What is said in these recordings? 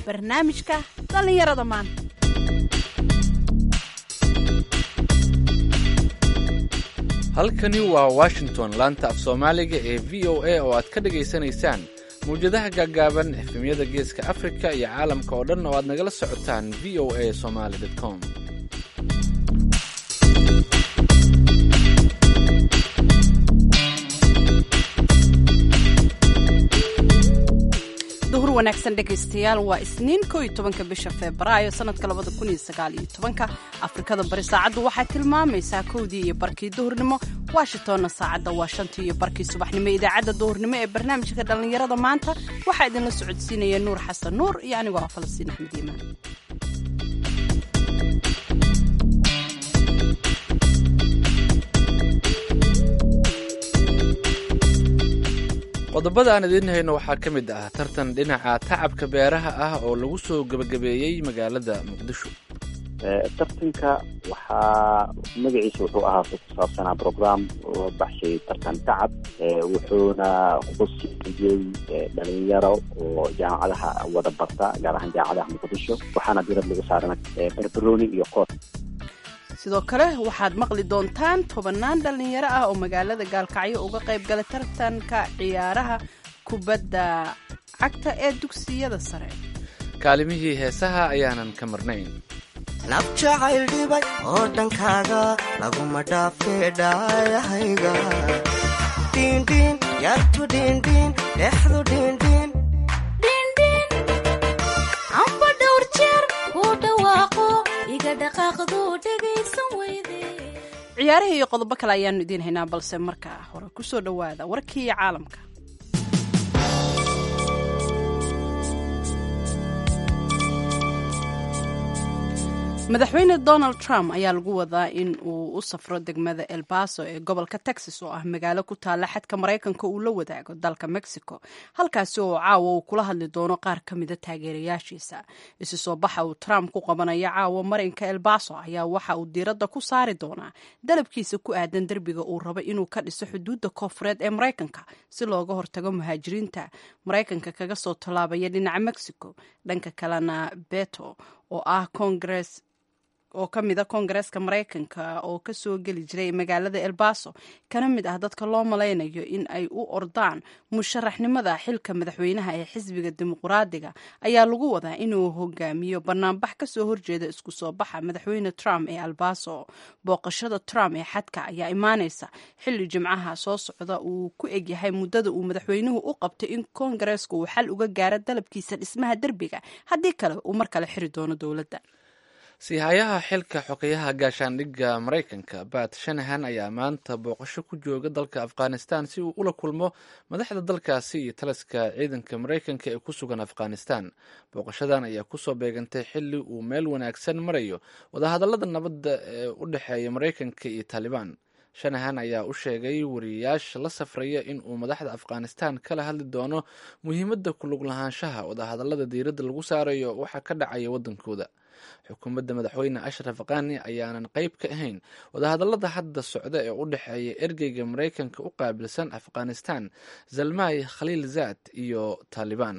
barnaamijka dhallinyarada maanta halkani waa washington laanta af soomaaliga ee v o a oo aad ka dhagaysanaysaan mawjadaha gaagaaban efemyada geeska afrika iyo caalamka oo dhan oo aad nagala socotaan v o a somaly com duhur wanaagsan dhegaystayaal waa isniin ko iyo tobanka bisha febraayo sanadka labada kun iyo sagaal iyo tobanka afrikada bari saacaddu waxay tilmaamaysaa kowdii iyo barkii duhurnimo washingtonna saacadda waa shantii iyo barkii subaxnimo idaacadda duhurnimo ee barnaamijka dhallinyarada maanta waxaa idinla socodsiinaya nuur xasan nuur iyo anigoo ah falastiin axmed iimaan qodobada aan idiin hayno waxaa ka mid ah tartan dhinaca tacabka beeraha ah oo lagu soo gebagabeeyey magaalada muqdisho tartanka waxaa magaciisa wuxuu ahaa ku saabsanaa program loo baxshay tartan tacab wuxuuna khusiyey dhalinyaro oo jaamacadaha wada barta gaar ahaan jaamacadaha muqdisho waxaana dirad lagu saarana barbaroni iyo kood sidoo kale waxaad maqli doontaan tobannaan dhallinyaro ah oo magaalada gaalkacyo uga qayb galay tartanka ciyaaraha kubadda cagta ee dugsiyada sare kaalimihii heesaha ayaanan ka marnayn naf jacayl dhibay oo dhankaaga laguma dhaafee dhaayahayga dhiindhiin yartu dhiindhiin dhexdu dhiindhiin amba dhowr jeer kuu dhawaaqo iga dhaqaaqdu dhegaysan weyde ciyaarihii iyo qodobo kale ayaanu idiin haynaa balse markaa hore ku soo dhowaada warkii caalamka madaxweyne donald trump ayaa lagu wadaa in uu u safro degmada el baso ee gobolka texas oo ah magaalo ku taalla xadka maraykanka uu la wadaago dalka mexico halkaasi oo caawa uu kula hadli doono qaar ka mida taageerayaashiisa isu soo baxa uu trump ku qabanayo caawa marinka el baso ayaa waxa uu diiradda ku saari doonaa dalabkiisa ku aadan derbiga uu rabo inuu ka dhiso xuduudda koofureed ee maraykanka si looga hortago muhaajiriinta maraykanka kaga soo tallaabaya dhinaca mexico dhanka kalena beto oo ah congress oo ka mid a koongareeska maraykanka oo ka soo geli jiray magaalada el baso kana mid ah dadka loo malaynayo in ay u ordaan musharaxnimada xilka madaxweynaha ee xisbiga dimuqraadiga ayaa lagu wadaa inuu hogaamiyo banaanbax kasoo horjeeda isku soo baxa madaxweyne trump ee albaso booqashada trump ee xadka ayaa imaaneysa xilli jimcaha soo socda uu ku egyahay muddada uu madaxweynuhu u qabtay in koongareesku uu xal uga gaaro dalabkiisa dhismaha derbiga haddii kale uu mar kale xiri doono dowladda siihayaha xilka xogeyaha gaashaandhigga maraykanka bat shanahan ayaa maanta booqasho ku jooga dalka afghanistan si uu ula kulmo madaxda dalkaasi iyo taliska ciidanka maraykanka ee ku sugan afghanistan booqashadan ayaa kusoo beegantay xili uu meel wanaagsan marayo wadahadalada nabadda ee u dhexeeya maraykanka iyo taalibaan shanahan ayaa u sheegay wariyayaasha la safraya in uu madaxda afghanistan kala hadli doono muhiimadda kulug lahaanshaha wadahadalada diiradda lagu saarayo waxa ka dhacaya waddankooda xukuumadda madaxweyne ashraf kani ayaanan qayb ka ahayn wadahadalada hadda socda ee u dhexeeya ergeyga maraykanka u qaabilsan afghanistan zalmay khaliil zaad iyo taalibaan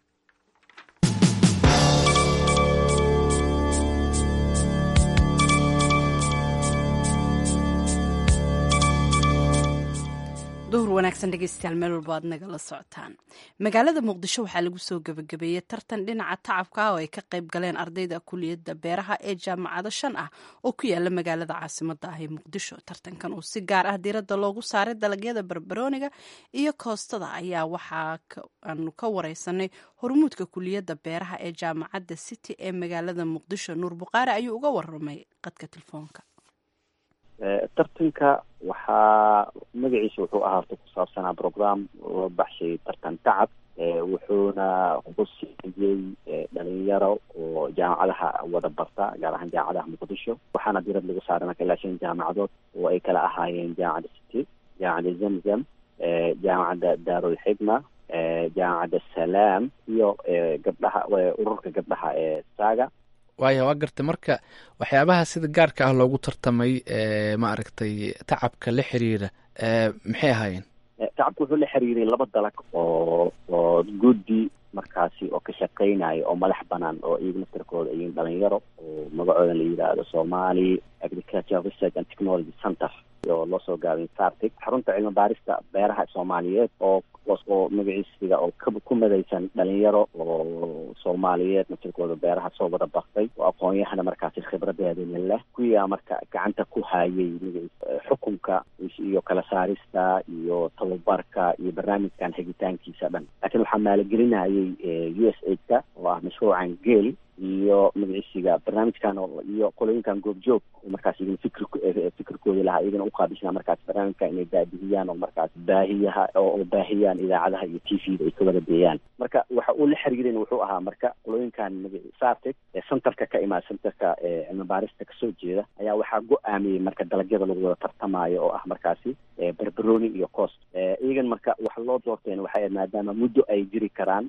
duhur wanaagsan dhegeystayaal meel walba aad nagala socotaan magaalada muqdisho waxaa lagu soo gebagabeeyey tartan dhinaca tacabka ah oo ay ka qayb galeen ardayda kuliyadda beeraha ee jaamacado shan ah oo ku yaala magaalada caasimada ah ee muqdisho tartankan uu si gaar ah diiradda loogu saaray dalagyada barbarooniga iyo koostada ayaa waxaa aanu ka wareysanay hormuudka kuliyadda beeraha ee jaamacadda city ee magaalada muqdisho nuur buqaari ayuu uga waramay qadka telefoonka tartanka waxaa magaciisa wuxuu ahaa ku saabsanaa program loo baxshay tartan tacab wuxuuna khusiyey dhalinyaro oo jaamacadaha wada barta gaar ahaan jaamacadaha muqdisho waxaana dirad lagu saarana ilaa shan jaamacadood oo ay kala ahaayeen jaamacadda city jaamacadda zamzam jaamacadda daarulxigma jaamacadda salaam iyo gabdhaha ururka gabdhaha ee saaga waaya waa gartay marka waxyaabaha sida gaarka ah loogu tartamay maaragtay tacabka la xiriira maxay ahaayeen tacabka wuxuu la xiriiray laba dalag oo oo guddi markaasi oo ka shaqeynaya oo madax banaan oo iyaga naftarkooda iyin dhalinyaro oo magacooda la yidhaahdo somali agriculture research and technology center oo loo soo gaabay sartic xarunta cilmi baarista beeraha soomaaliyeed oo oo magaciisiga oo ka ku madaysan dhalinyaro oo soomaaliyeed naftarkooda beeraha soo wada baktay oo aqoon-yahana markaasi khibradeedina leh kuyaa marka gacanta ku hayay magaciis xukunka iyo kala saarista iyo tababarka iyo barnaamijkan hegitaankiisa dhan laakiin waxaa maaligelinayay u s a ka oo ah mashruucan geel iyo magaciisiga barnaamijkan iyo qolooyinkan goobjoog markaas idin fikr fikirkoodi lahaa iyagana uqaabisnaa markaas barnaamijka inay baabihiyaan oo markaas baahiyaha oo baahiyaan idaacadaha iyo t v da ay ka wada deeyaan marka waxa uu la xiriirin wuxuu ahaa marka qolooyinkan magaci sartic ee centerka ka imaada centerka cilmi baarista kasoo jeeda ayaa waxaa go-aamiyey marka dalagyada lagu wada tartamayo oo ah markaasi berberoni iyo cost iyagan marka waxa loo doorteen waxay maadaama muddo ay jiri karaan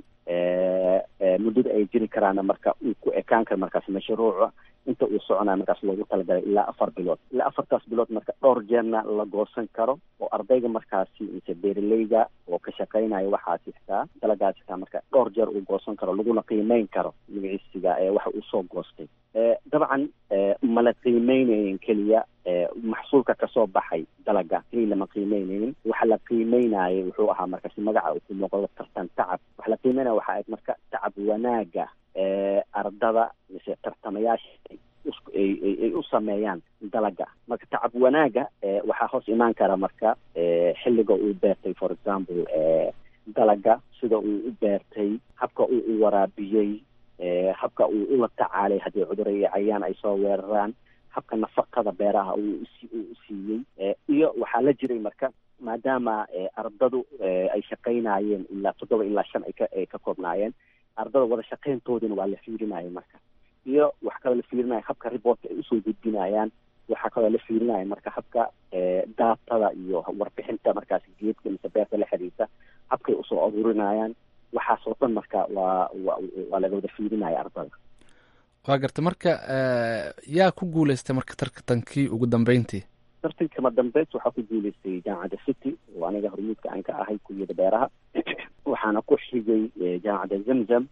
muddada ay jiri karaana marka uu ku ekaan karo markaas mashruuca inta uu soconaya markaas loogu talagalay ilaa afar bilood ilaa afartaas bilood marka dhowr jeerna la goosan karo oo ardayga markaasi mise beeraleyga oo ka shaqeynaya waxaasi xitaa dalagaasi xitaa marka dhowr jeer uu goosan karo laguna qiimeyn karo magaciisiga ee waxa uu soo goostay dabcan mala qiimeynayen keliya maxsuulka kasoo baxay dalaga keliya lama qiimeynaynin waxa la qiimeynayay wuxuu ahaa markaasi magaca uu ku muuqdo tartan tacab waxa la qiimeynaya waxa ayd marka tacab wanaaga ardada mise tartamayaasha ay u sameeyaan dalaga marka tacab wanaaga waxaa hoos imaan kara marka xilliga uu beertay for example dalaga sida uu u beertay habka uu u waraabiyey habka uu ula tacaalay haddii cudur iyo cayaan ay soo weeraraan habka nafaqada beeraha uu u siiyey iyo waxaa la jiray marka maadaama ardadu ay shaqaynayeen ilaa toddoba ilaa shan ay ka ay ka koobnaayeen ardada wada shaqayntoodina waa la fiirinaya marka iyo waxaa kaloo la fiirinaya habka reportka ay usoo gudbinayaan waxaa kaloo la fiirinaya marka habka daatada iyo warbixinta markaasi geedka mise beerta la xiriirta habkay usoo aruurinayaan waxaasoo dhan marka waa wa waa laga wada fiirinaya ardada waa garta marka yaa ku guuleystay marka tartankii ugu dambeyntii tartankama dambeys waxaa ku guuleystay jaamacadda city oo aniga hormuudka aan ka ahay kuliyada beeraha waxaana ku xigay jaamacadda zamzam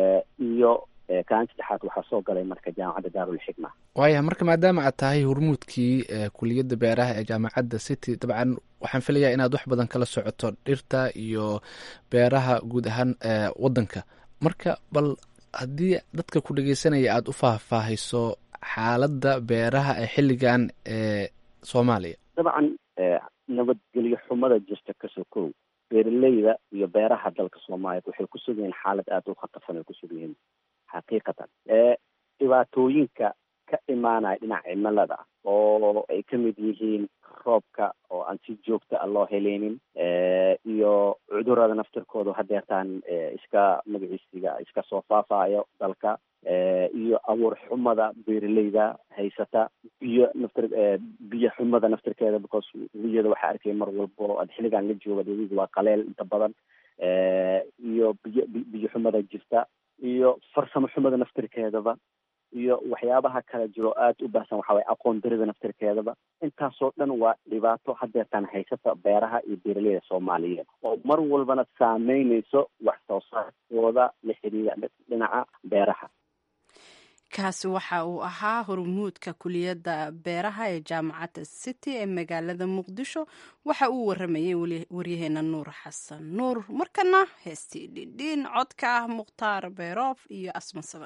iyo kaan saddexaad waxaa soo galay marka jaamacadda daarulxikma waaya marka maadaama aad tahay hormuudkii kuliyadda beeraha ee jaamacadda city dabcan waxaan filayaa inaad wax badan kala socoto dhirta iyo beeraha guud ahaan waddanka marka bal haddii dadka ku dhegeysanaya aada u faahfaahiso xaaladda beeraha ee xilligan ee soomaaliya dabcan nabadgelyo xumada jirta kasoo kow beeraleyda iyo beeraha dalka soomaaliya waxay ku sug yihiin xaalad aada u khatarsan ay ku sug yihiin xaqiiqatan dhibaatooyinka ka imaanaya dhinaca cimilada oo ay ka mid yihiin roobka oo aan si joogta a loo heleynin iyo cudurada naftirkooda hadeertaan iska magaciisiga iska soo faafayo dalka iyo abuur xumada beeraleyda haysata biyo naftir biyo xumada naftirkeeda because wiyada waxaa arkaya mar walbo ad xilligan la jooga dewiga waa qaleel inta badan iyo biyo biyo xumada jirta iyo farsamo xumada naftirkeedaba iyo waxyaabaha kala jiro aada u baahsan waxa waye aqoon darida naftirkeedaba intaasoo dhan waa dhibaato hadeertaan haysata beeraha iyo beeraleyda soomaaliyeed oo mar walbana saameyneyso wax soo saarkooda la xiriira dhinaca beeraha kaasi waxa uu ahaa hormuudka kuliyadda beeraha ee jaamacadda city ee magaalada muqdisho waxa uu waramayay waryaheena nuur xasan nuur markana heestii dhindhiin codka ah mukhtaar beeroof iyo asma saban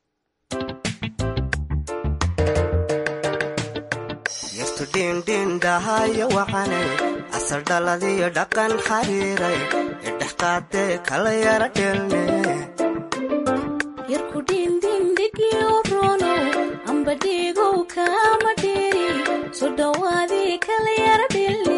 yartu dhiindhiindhahayo wacane asal dhaladiyo dhaqan xariiray idhexqaadee kala yara dheelne yarku dhindindhigiyo rono amba dhiigow kaama dheeri so dhowaadii kala yara dhelne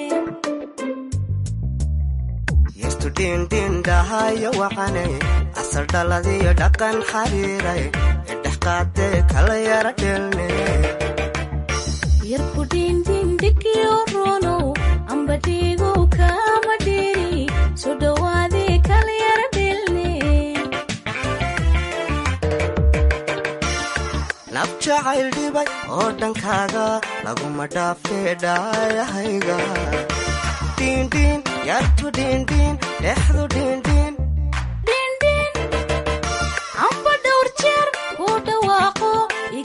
yartu dhiindhiindhahayo wacane asal dhaladiyo dhaqan xariiray idhexqaadee kala yara dheelne yarku dhindindhigiyo rono amba dhiigow kaama dheeri so dhowaadii kala yara dhelne naf jacayl dhibay oo dhankaaga laguma dhaafee dhaayahayga dhiindhiin yartu dhiindhiin dhexdu dhiindhiin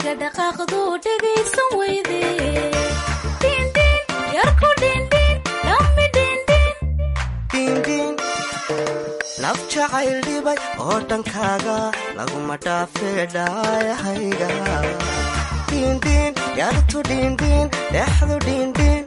iga dhaqaaqdu dhegaysan weyde dhindhin yarku dhindhin dhammi dhindhin dhiindhiin naf jacayl dhibay oo dhankaaga laguma dhaafee dhaayahayga dhiindhiin yartu dhiindhiin dhexdu dhiindhiin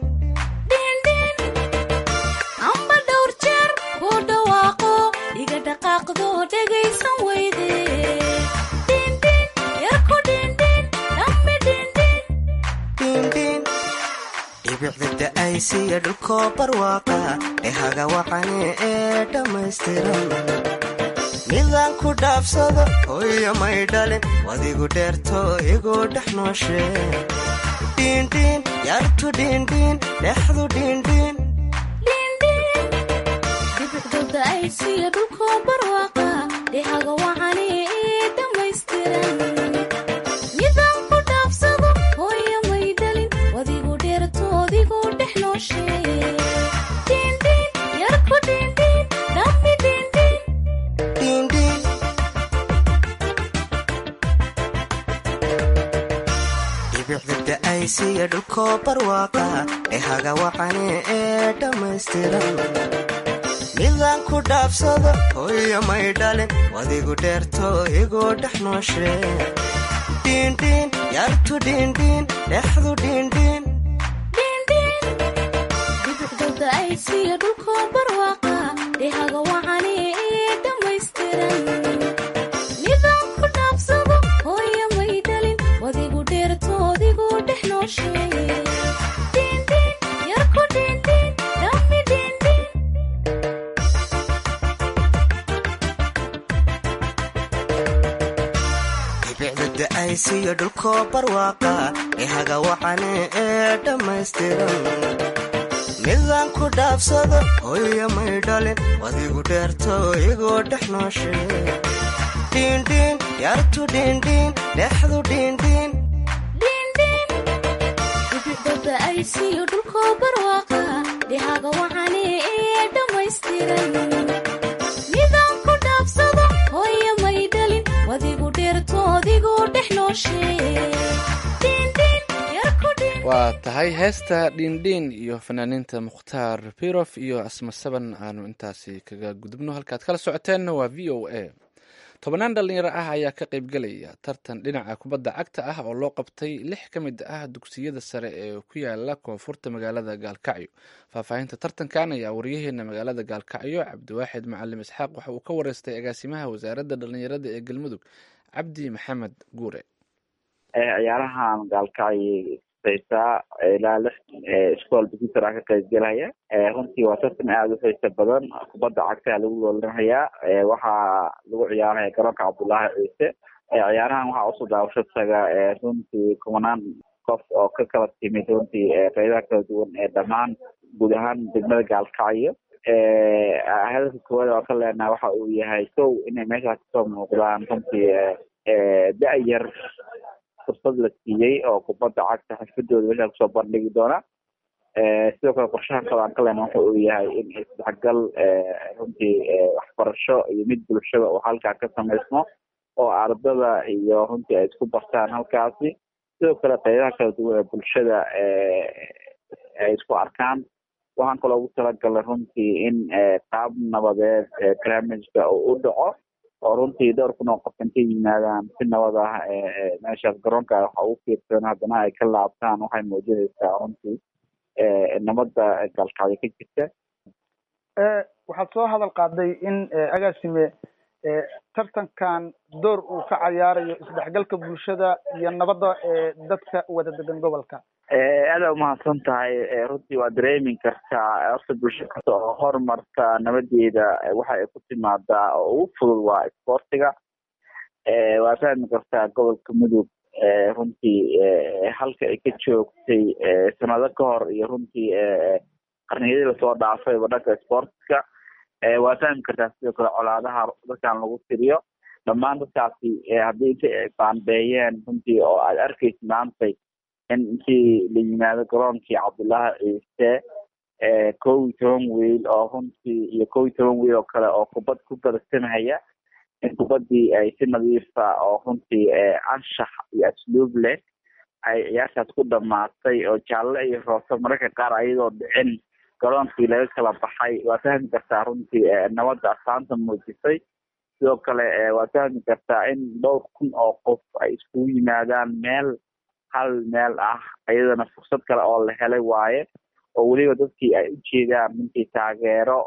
amba dhowr jeer ku dhawaaqo iga dhaqaaqdu dhegaysan weyde dhindhin yarku dhindhin dhammi dhindhin dhiindhiin dhibicda da'aysiya dhulkoo barwaaqa dhehaga wacane ee dhammaystiran midaan ku dhaafsado hooyo may dhalin wadigu dheerto igu dhex nooshe dhiindhiin yartu dhiindhiin dhexdu dhiindhiin dhibicdooda ay siya dhulkoo barwaaqa dhehaga wacane ee dhammaystiran midaan ku dhaafsado hooyo may dhalin wadigu dheertoodigu dhex nooshe dhindhin yarku dhindhin dhammi dhindhin dhiindhiin dhibicda da'aysiya dhulkoo barwaaqa dhehaga wacane ee dhammaystiran midaan ku dhaafsado hooyo may dhalin wadigu dheerto igu dhex nooshe dhiindhiin yartu dhiindhiin dhexdu dhiindhiin dhibicdooda ay siya dhulkoo barwaaqa dhehaga wacane ee dhammaystiran midaan ku dhaafsado hooyo may dhalin wadigu dheertoodigu dhex nooshe dhindhin yarku dhindhin dhammi dhindhin dhibicda da'aysiyo dhulkoo barwaaqa dhehaga wacane ee dhammaystiran midaan ku dhaafsado hooyo may dhalin wadigu dheerto igu dhex nooshe dhiindhiin yartu dhiindhiin dhexdu dhiindhiin dhibicdooda ay siyo dhulkoo barwaaqa dhehaga wacane ee dhammaystiran midaan ku dhaafsado hooyo may dhalin wadigu dheertoodigu dhex nooshe dhindhin yarku dhindhin waa tahay heesta dhiindhiin iyo fanaaniinta mukhtaar birof iyo asma saban aanu intaasi kaga gudubno halkaad kala socoteenna waa v o a tobannaan dhalinyaro ah ayaa ka qaybgelaya tartan dhinaca kubadda cagta ah oo loo qabtay lix ka mid ah dugsiyada sare ee ku yaala koonfurta magaalada gaalkacyo faahfaahinta tartankan ayaa wariyaheena magaalada gaalkacyo cabdiwaaxid macalim isxaaq waxa uu ka wareystay agaasimaha wasaaradda dhalinyarada ee galmudug cabdi maxamed guure ciyaarahan gaalkacyo xiisaa ilaa lix iscool busitar ka qaybgelaya runtii waa tartan aada u xiisa badan kubadda cagtaa lagu loolanhayaa waxaa lagu ciyaaraya garoonka cabdullaahi ciise ciyaarahan waxaa usoo daawasho taga runtii kumanaan qof oo ka kala timid runtii qeybaha kala duwan ee dhammaan guud ahaan degmada gaalkacyo hadalka koowaad oo ka leenaha waxa uu yahay kow inay meeshaas kasoo muuqdaan runtii da-yar fursad la siiyey oo kubadda cagta xirfadooda meeshaa kusoo bandhigi doona sidoo kale qorshaha kale aan ka lena waxa uu yahay in isdhexgal runtii waxbarasho iyo mid bulshada oo halkaa ka samaysmo oo ardada iyo runtii ay isku bartaan halkaasi sidoo kale qeybaha kala duwan ee bulshada ay isku arkaan waxaan kaloo ugu talagalnay runtii in qaab nabadeed barnaamijka uu u dhaco oo runtii dhowr kun oo qof intay yimaadaan si nabad ah meeshaas garoonka waxa ugu fiirsan haddana ay ka laabtaan waxay muujinaysaa runtii nabadda gaalkacyo ka jirta waxaad soo hadal qaaday in agaasime tartankan door uu ka cayaarayo isdhexgalka bulshada iyo nabadda ee dadka wada degan gobolka aada umahadsan tahay runtii waa dareemi kartaa horta bulsho kasta oo horumarta nabadeeda waxa ay ku timaadaa oo ugu fudud waa isboortiga waa fahmi kartaa gobolka mudug runtii halka ay ka joogtay sanado ka hor iyo runtii qarniyadii lasoo dhaafayba dhanka sportska waa fahmi kartaa sidoo kale colaadaha dadkan lagu tiriyo dhammaan dadkaasi haddii inta ay baanbeeyeen runtii oo aad arkaysa maantay in intii la yimaado garoonkii cabdullaahi ciise kow iyo toban wiil oo runtii iyo kow iyo toban wiil oo kale oo kubad ku barsamahaya in kubaddii ay si nadiifa oo runtii anshax iyo asluub leh ay ciyaartaas ku dhamaatay oo jaalle iyo roose mararka qaar ayadoo dhicin garoonkii laga kala baxay waa fahmi kartaa runtii nabadda astaanta muujisay sidoo kale waa fahmi kartaa in dhowr kun oo qof ay iskugu yimaadaan meel hal meel ah iyadana fursad kale oo la helay waaye oo weliba dadkii ay ujeedaan runtii taageero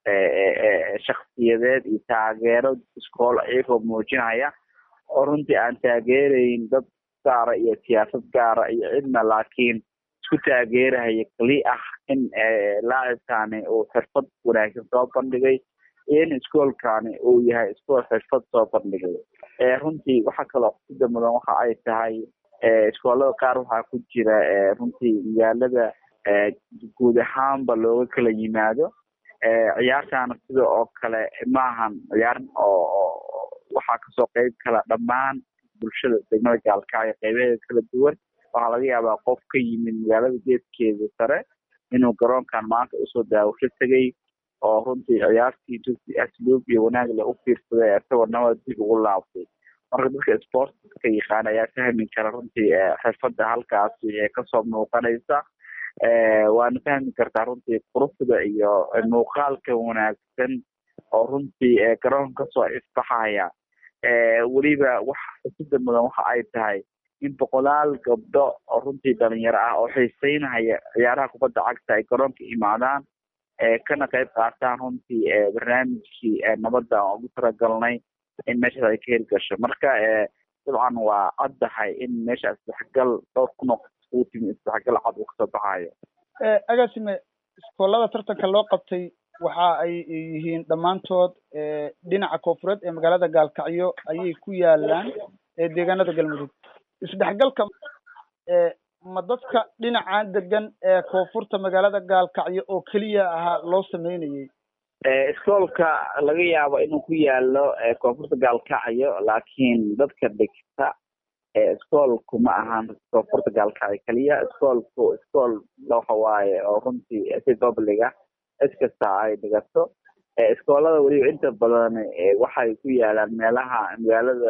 shaksiyadeed iyo taageero iskool iyagoo muujinaya oo runtii aan taageerayn dad gaara iyo siyaasad gaara iyo cidna laakiin isku taageerahaya keli ah in laacibkani uu xirfad wanaagsan soo bandhigay iyo in iskoolkani uu yahay iskool xirfad soo bandhigay runtii waxa kaloo xusida mudan waxa ay tahay iskoolada qaar waxaa ku jira runtii magaalada guud ahaanba looga kala yimaado ciyaartaana sida oo kale maahan ciyaar oo waxaa kasoo qeyb kala dhammaan bulshada degmada gaalkacyo qeybaheeda kala duwan waxaa laga yaabaa qof ka yimid magaalada geedkeeda sare inuu garoonkan maanta usoo daawasho tegay oo runtii ciyaartii dusi asluub iyo wanaag le u fiirsaday isagoo nabad dib ugu laabtay marka dadka sportka yaqaan ayaa fahmi kara runtii xirfada halkaasi ee kasoo muuqanaysa waana fahmi kartaa runtii quruxda iyo muuqaalka wanaagsan oo runtii garoonka kasoo ifbaxaya weliba wax xusida mudan waxa ay tahay in boqolaal gabdho oo runtii dhalinyaro ah oo xiiseynaya ciyaaraha kubadda cagta ay garoonka imaadaan kana qayb qaataan runtii barnaamijkii nabadda aan ugu talagalnay in meeshaas ay ka hirgasho marka dabcan waa caddahay in meesha isdhexgal dhowr kun oo uu timi isdhexgal cad uu kasoo baxayo agaasime iskoolada tartanka loo qabtay waxa ay yihiin dhammaantood dhinaca koofureed ee magaalada gaalkacyo ayay ku yaalaan deegaanada galmudug isdhexgalka ma dadka dhinacan degan ee koonfurta magaalada gaalkacyo oo keliya ahaa loo sameynayay iskoolka laga yaabo inuu ku yaalo koonfurta gaalkacyo laakiin dadka dhigta iskoolku ma ahan koonfurta gaalkacyo keliya iskoolku iskool waxa waaye oo runtii si publica cid kasta ay dhigato iskoolada weliba inta badan waxay ku yaalaan meelaha magaalada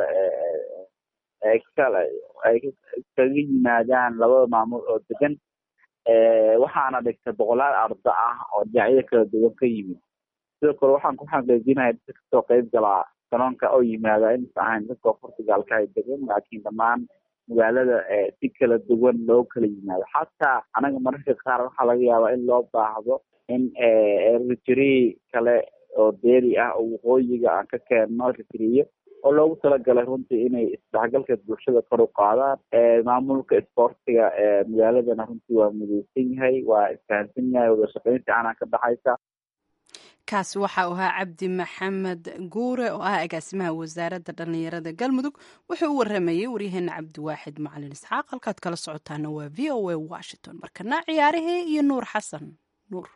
kale ay kaga yimaadaan labada maamul oo degan waxaana dhigta boqolaal arda ah oo dhinacyada kala duwan ka yimid sidoo kale waxaan ku xaqiijinaya dadka kasoo qeyb galaa garoonka oo yimaada inaysa ahayn dadka portugalka ay degan laakiin dhammaan magaalada si kala duwan loo kala yimaado xataa anaga mararka qaar waxaa laga yaabaa in loo baahdo in rijiri kale oo deeri ah oo waqooyiga aan ka keenno rijiriyo oo loogu talagalay runtii inay isdhexgalka bulshada kor u qaadaan maamulka isboortiga magaaladana runtii waa mudeysan yahay waa isfahansan yahay wada shaqeyn fiicanaa ka dhaxaysa kaasi waxa uu ahaa cabdi maxamed guure oo ah agaasimaha wasaaradda dhallinyarada galmudug wuxuu u waramayey waryaheena cabdiwaaxid macalin isxaaq halkaad kala socotaana waa v o a washington markana ciyaarihii iyo nuur xasan nuur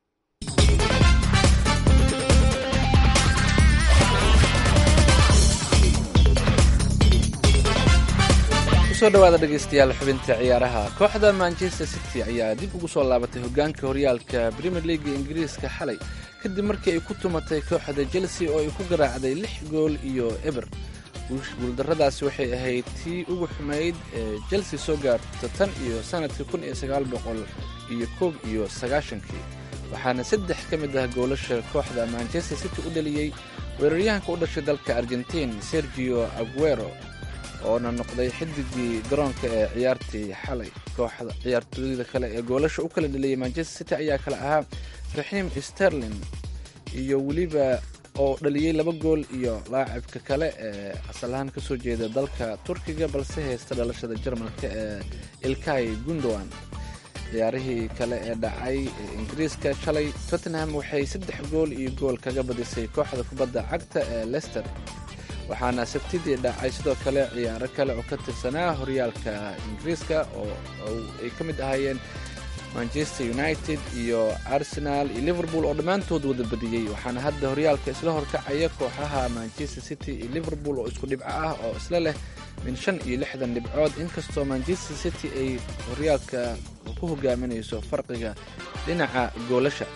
kusoo dhawaada dhegeystayaal xubinta ciyaaraha kooxda manchester city ayaa dib ugu soo laabatay hogaanka horyaalka premier leaga ingiriiska xalay kadib markii ay ku tumatay kooxda chelsea oo ay ku garaacday lix gool iyo eber guuldarradaasi waxay ahayd tii ugu xumayd ee chelsea soo gaarta tan iyo sanadkii kun iyo sagaal boqol iyo koob iyo sagaashankii waxaana saddex ka mid ah goolasha kooxda manchester city u dhaliyey weeraryahanka u dhashay dalka argentiin sergio aguero oona noqday xidigii garoonka ee ciyaartii xalay kooxda ciyaartooyda kale ee goolasha u kala dhaliyay manchester city ayaa kale ahaa raxiim sterlin iyo weliba oo dhaliyey laba gool iyo laacibka kale ee asal ahaan ka soo jeeda dalka turkiga balse haysta dhalashada jarmalka ee ilkay gundowan ciyaarihii kale ee dhacay ee ingiriiska shalay tottenham waxay saddex gool iyo gool kaga badisay kooxda kubadda cagta ee lester waxaana sabtidii dhacay sidoo kale ciyaaro kale oo ka tirsanaa horyaalka ingiriiska oo ay ka mid ahaayeen manchester united iyo arsenal iyo liverpool oo dhammaantood wada badiyey waxaana hadda horyaalka isla horkacaya kooxaha manchester city iyo liverpool oo isku dhibco ah oo isla leh min shan iyo lixdan dhibcood inkastoo manchester city ay horyaalka ku hogaaminayso farqiga dhinaca goolasha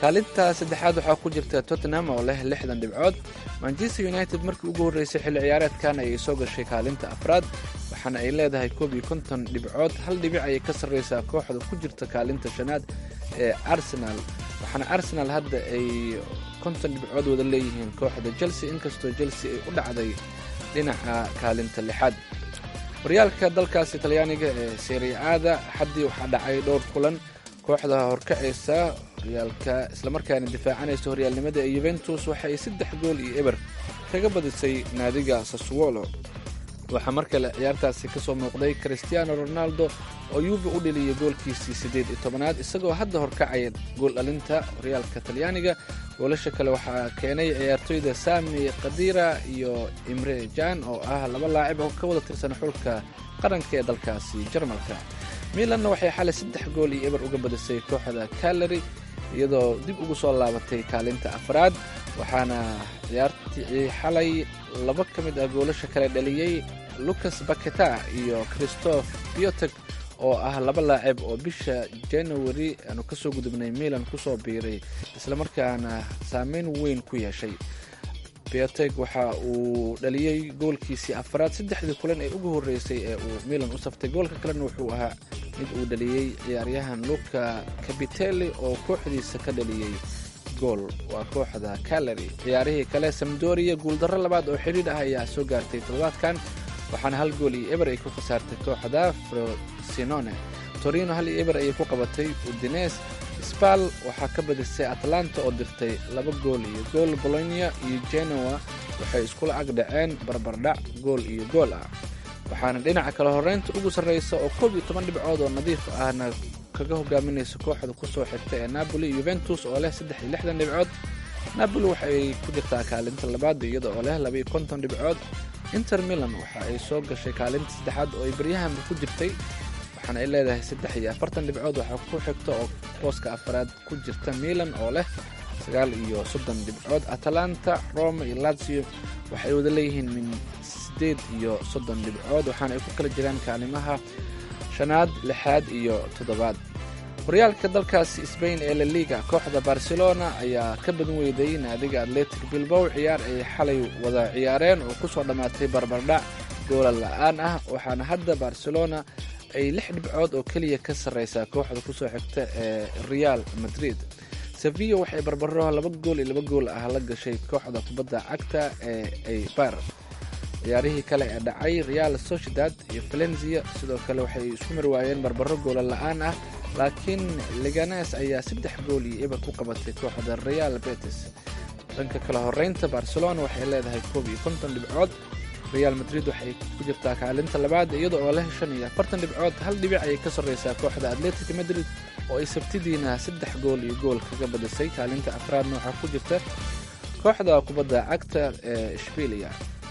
kaalinta saddexaad waxaa ku jirta tottenham oo leh lixdan dhibcood manchester united markii ugu horreysay xilli ciyaareedkan ayay soo gashay kaalinta afraad waxaana ay leedahay koob iyo konton dhibcood hal dhibic ayay ka sarreysaa kooxda ku jirta kaalinta shanaad ee arsenal waxaana arsenal hadda ay konton dhibcood wada leeyihiin kooxda chelsea inkastoo chelsea ay u dhacday dhinaca kaalinta lixaad horyaalka dalkaasi talyaaniga ee seriaada xaddii waxaa dhacay dhowr kulan kooxda horkacaysa horyaalka islamarkaana difaacanaysa horyaalnimada ee yuventus waxay saddex gool iyo eber kaga badisay naadiga saswolo waxaa mar kale ciyaartaasi ka soo muuqday christiano ronaldo oo yuuba u dheliyay goolkiisii siddeed iyo tobanaad isagoo hadda horkacaya gool dhalinta horyaalka talyaaniga goolasha kale waxaa keenay ciyaartoyda sami kadira iyo imre jan oo ah laba laacib oo ka wada tirsan xulka qaranka ee dalkaasi jarmalka milanna waxay xalay saddex gool iyo eber uga badisay kooxda kalari iyadoo dib ugu soo laabatay kaalinta afraad waxaana ciyaartii xalay laba ka mid ah goolasha kale dhaliyey lucas baketa iyo christoph biotek oo ah laba laacib oo bisha january aanu kasoo gudubnay milan kusoo biiray islamarkaana saameyn weyn ku yeeshay biotek waxa uu dhaliyey goolkiisii afraad saddexdii kulan ee ugu horreysay ee uu milan u saftay goolka kalena wuxuu ahaa mid uu dhaliyey ciyaaryahan luka cabitelli oo kooxdiisa ka dhaliyey gool waa kooxda calary ciyaarihii kale samdoria guuldarro labaad oo xidhiidh ah ayaa soo gaartay toddobaadkan waxaana hal gool iyo eber ay ku khasaartay kooxda frosinone torino hal iyo eber ayay ku qabatay udines sbal waxaa ka badisay atlanta oo dirtay laba gool iyo gool bolonia iyo genoa waxay iskula ag dhaceen barbardhac gool iyo gool ah waxaana dhinaca kale horreynta ugu sarreysa oo koob iyo toban dhibcood oo nadiif ahna kaga hogaaminaysa kooxda kusoo xigta ee napoli yuventus oo leh saddex iyo lixdan dhibcood napoli waxaay ku jirtaa kaalinta labaad iyada oo leh laba iyo konton dhibcood inter milan waxa ay soo gashay kaalinta saddexaad oo ay baryahanba ku jirtay waxaana ay leedahay saddex iyo afartan dhibcood waxaa ku xigta oo booska afaraad ku jirta milan oo leh sagaal iyo soddon dhibcood atalanta roma iyo lazio waxay wada leeyihiin min sideed iyo soddon dhibcood waxaana ay ku kala jiraan kaalimaha shanaad lixaad iyo toddobaad horyaalka dalkaasi sbain ee la liga kooxda barcelona ayaa ka badan weyday naadiga atletic bilbow ciyaar ay xalay wada ciyaareen oo kusoo dhammaatay barbardhac goola la-aan ah waxaana hadda barcelona ay lix dhibcood oo keliya ka sarreysaa kooxda kusoo xigta ee real madrid sevilla waxay barbaro laba gool iyo laba gool ah la gashay kooxda kubadda cagta ee aybar ciyaarihii kale ee dhacay real sociedad iyo valenzia sidoo kale waxay isku marwaayeen barbaro goola la-aan ah laakiin liganes ayaa saddex gool iyo eber ku qabatay kooxda real betis dhanka kale horeynta barcelona waxay leedahay koob iyo konton dhibcood real madrid waxay ku jirtaa kaalinta labaad iyada oo leh shan iyo afartan dhibcood hal dhibic ayay ka sarreysaa kooxda atletic madrid oo ay sabtidiina saddex gool iyo gool kaga badisay kaalinta afraadna waxaa ku jirta kooxda kubadda cagta ee shbilia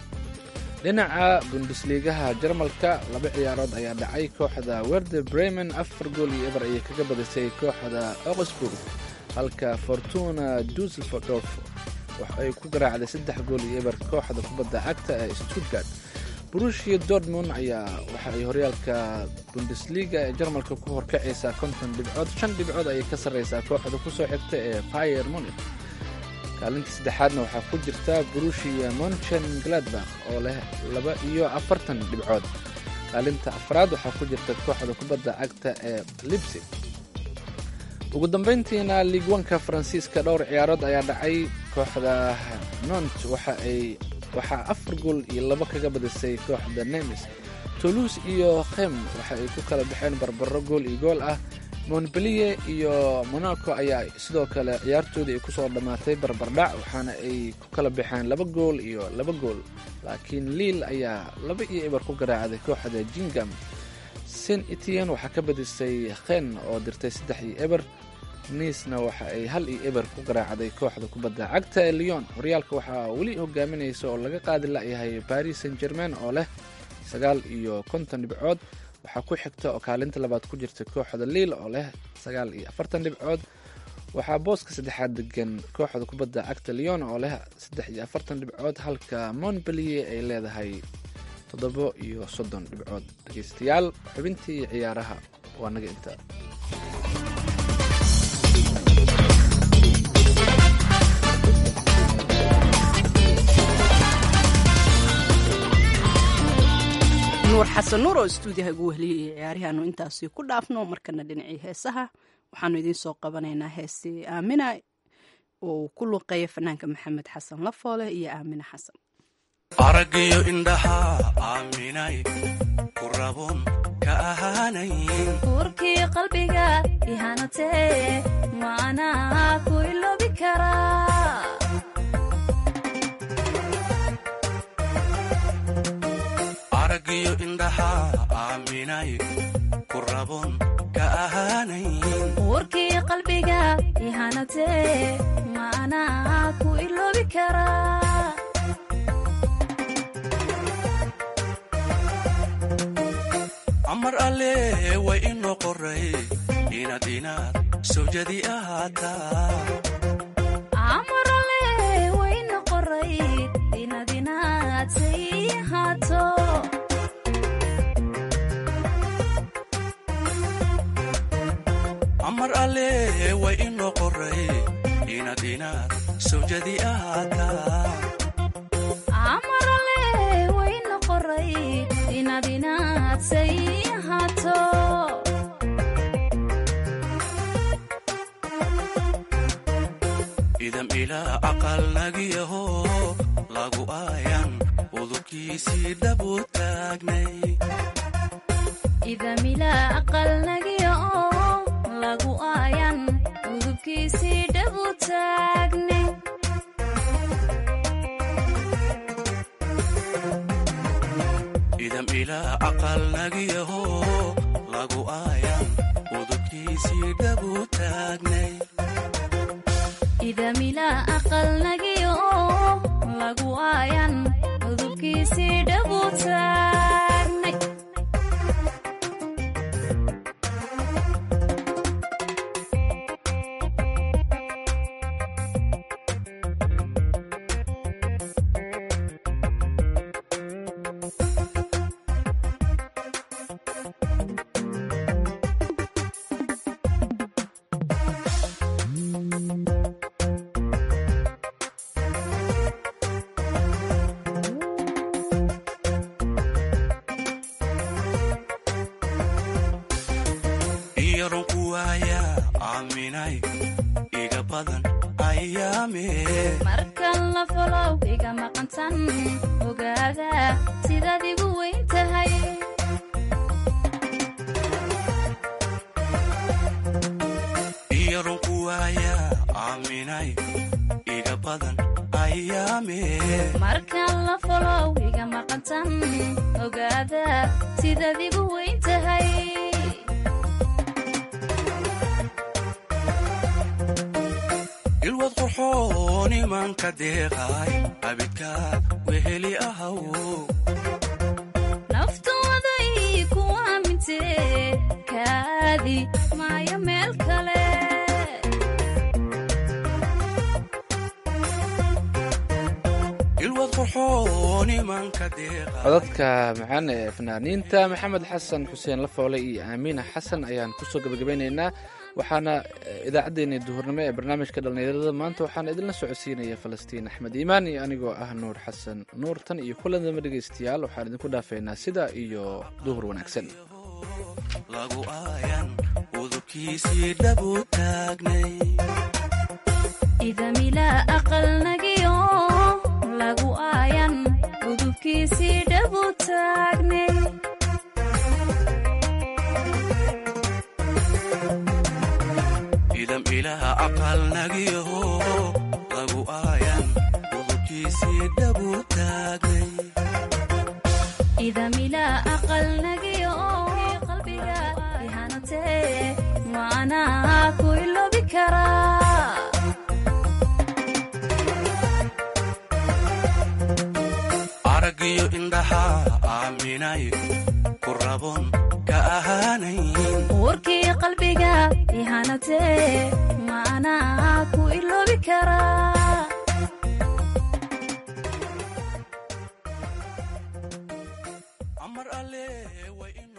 dhinaca bundesliigaha jarmalka laba ciyaarood ayaa dhacay kooxda werde bremen afar gool iyo eber ayay kaga badisay kooxda oksburg halka fortuna dusseldorf waxay ku garaacday saddex gool iyo eber kooxda kubadda cagta ee stuttgart brushia dortmund ayaa waxa ay horyaalka bundesliga ee jarmalka ku horkacaysaa konton dhibcood shan dhibcood ayay ka sarreysaa kooxda kusoo xigta ee pier munich kaalinta saddexaadna waxaa ku jirta brushia monchen gladbach oo leh laba iyo afartan dhibcood kaalinta afraad waxaa ku jirta kooxda kubadda cagta ee libsig ugu dambeyntiina liigwanka faransiiska dhowr ciyaarood ayaa dhacay kooxda nont waxa ay waxaa afar gool iyo laba kaga badisay kooxda nemis toulouse iyo khem waxa ay ku kala baxeen barbaro gool iyo gool ah montpellier iyo monaco ayaa sidoo kale ciyaartoodii ay kusoo dhammaatay barbardhac waxaana ay ku kala baxeen laba gool iyo laba gool laakiin liil ayaa laba iyo eber ku garaacday kooxda jingam saint etian waxaa ka badisay khen oo dirtay saddex iyo eber niisna waxa ay hal iyo eber ku garaacday kooxda kubadda cagta ee leon horyaalka waxaa weli hogaaminaysa oo laga qaadi layahay paris saint germain oo leh sagaal iyo konton dhibcood waxaa ku xigta oo kaalinta labaad ku jirta kooxda liil oo leh sagaal iyo afartan dhibcood waxaa booska saddexaad degan kooxda kubadda cagta leon oo leh saddex iyo afartan dhibcood halka montpellier ay leedahay toddobo iyo soddon dhibcood dhegeystayaal xubintii ciyaaraha waa naga inta nuur xasan nuur oo istuudiyaha ugu wehliyay ciyaarihaanu intaasi ku dhaafno markana dhinacii heesaha waxaanu idiin soo qabanaynaa heestii aamina oo uu ku luqeeya fanaanka maxamed xasan lafoole iyo aamina xasan araggiyo indhaha aaminay ku rabon ka ahaanayn uurkii qalbiga ihanatee maanaa ku iloobi karaa araggiyo indhaha aaminay ku rabon ka ahaanayn uurkii qalbiga ihanatee maanaa ku iloobi karaa amar alle way inoo qoray inaad inaad sawjadi ahaataa amarale wayna qoray inaad inaad say ahaato amar alle way inoo qoray inaad inaad sawjadi ahaataa amarale wayna qoray inaad inaad say ahaato idam ilaa aqal nagiyaho lagu aayan udubkiisii dhabu taagnay idamila aqal nagiya oo lagu aayan udubkiisii dhabu taagne idam ilaa aqal nagiyaho lagu aayan udubkiisii dhabu taagnay idamila aqal nagiya oo lagu aayan udubkiisii dhabu taagnay iyaron ku waaya aaminay iga badan ayaame markan la folow iga maqantan ogaada sidaad igu weyn tahay iyaron ku waaya aaminay iga badan ayaame markan la folow iga maqantan ogaada sidaad igu weyn tahay ilwad qurxoon imanka deeqay abidka weheli ahaw naftooday ku aamintee kaadi maayo meel kale ilwad qurxoon imanka deeqay codadka macaan ee fanaaniinta maxamed xasan xuseen lafoole iyo aamiina xasan ayaan kusoo gabagabeynaynaa waxaana eh, idaacaddeenii duhurnimo ee barnaamijka dhallinyarada maanta waxaana idinla socodsiinaya falastiin axmed iimaan iyo anigoo ah nuur xasan nuur tan iyo kulanama dhegaystayaal waxaan idinku dhaafaynaa sida iyo duhur wanaagsan lagu aayan udubkiisii dhabu taagnay idamila aqal nagiyo lagu aayan udubkiisii dhabu taagne idam ilaha aqal nagiyaho lagu aayan udubkiisii dhabu taagnay idamila aqal nagiyo qalbiga ihanatee maanaa ku iloobi karaa araggiyo indhaha aaminay ku rabon ka ahaanayn uurkii qalbiga ihanatee maanaa ku iloobi karaa amar alle way in